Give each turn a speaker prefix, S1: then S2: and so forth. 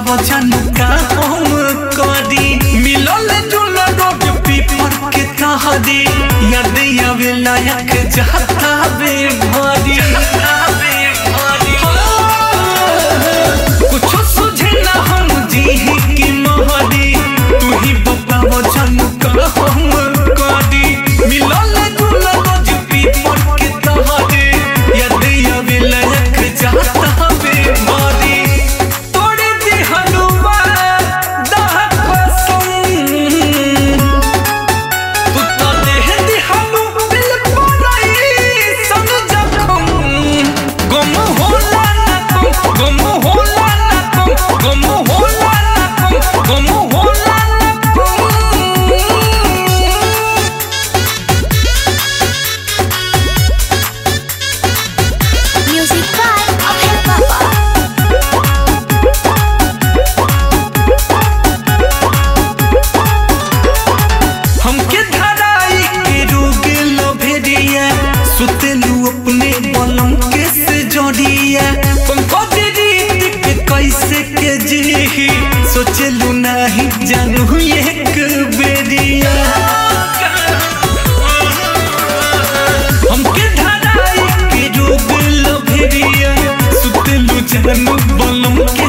S1: वचन का हम करी मिलल जुलल रोड पीपर के तहरी याद आवे लायक जाता बे भारी कुछ सुझे ना हम जी की मोहरी तू ही बता वचन का हम करी मिलल जुलल रोड पीपर के तहरी याद आवे लायक जाता बे भारी तोड़ दी हलवा दह कसम तू तो देह दी हलू दिल पराई संग जखम गुम होला ना तुम गुम होला ना तुम गुम होला ना तुम गुम होला ना तुम
S2: Music by Abhay Baba.
S1: हमके धराई के रोग लभेरिया सुतेलू अपने बलम के से जोड़िया पंकज रीत के कैसे के जी सोचलू नहीं जानू एक बेरिया हमके धराई के रोग लभेरिया सुतेलू जानू बलम